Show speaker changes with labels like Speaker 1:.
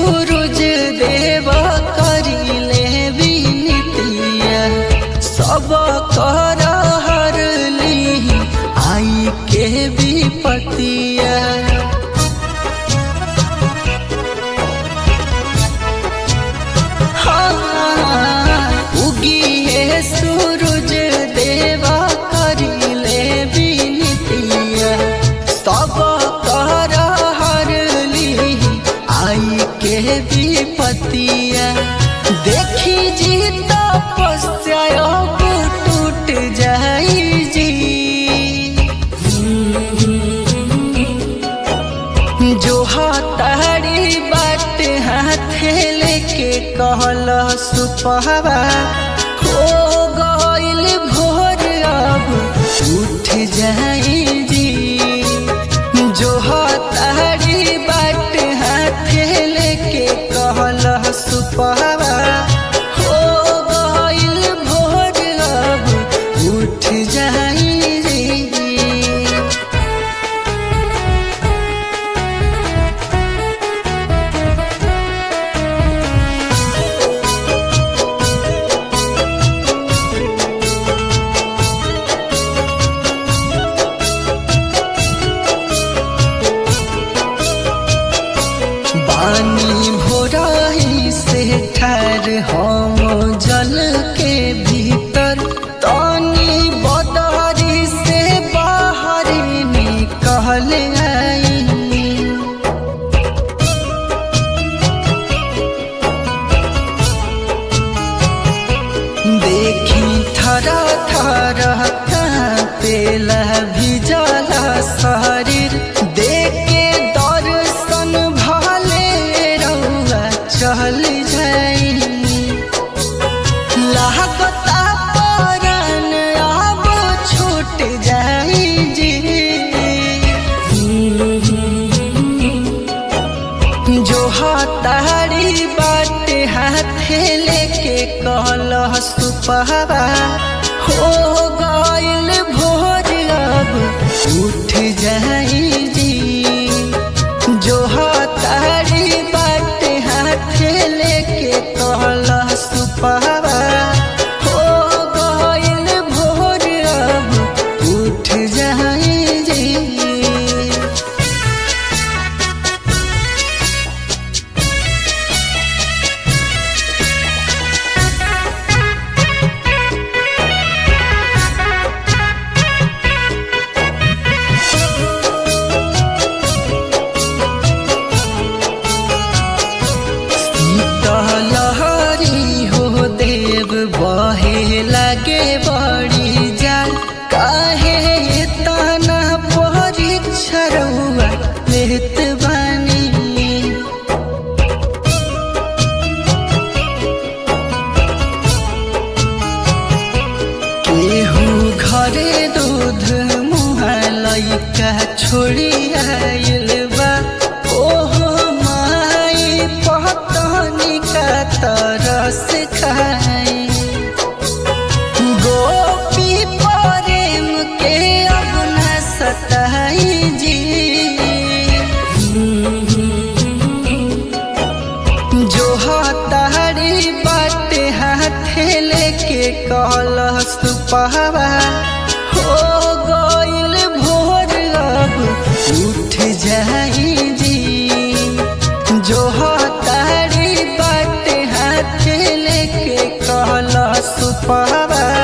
Speaker 1: सूरज देव करिले विनतिया सब कर हरली आई के विपतिया उगिए सूरज देवा करिले विनतिया सब कर हरली आई के विपतिया देखी जी तपस्या अब टूट जाई जी जो हतारी बाट हाथे लेके कहल सुपहवा हो गइल भोर अब उठ जाई जी जो हतारी बाट हाथे लेके कहल सुपहवा हो गइल भोर अब उठ जाई जी बानी भोराही से ठार हम जल के भीतर तानी बदारी से बाहर निकल आई देखी थरा थरा कांपेला भिजला शरीर देखे दर्शन भले रउआ चल जाई लागता परान अब छूट जाई जी जो हतारी बाट हाथे लेके कहल सुपहवा हो गइल भोर अब उठ जाई जी जो हतारी बाट हाथे लेके कहल सुपहवा हो गइल भोर अब उठ जाई जी लहरी हो देव बहे लगे बड़ी जाल काहे तना परीक्षा रउआ लेत बानी केहू घरे दूध मुहा लैका छोड़ी आइल बा ओहो माई पतनी का तरस खाई गोपी प्रेम के अपना सताई जी जो हतारी बाट हाथे लेके कहल सुपहवा हो गइल भोर अब उठ जाई जी जो हतारी बाट हाथे लेके कहल सुपहवा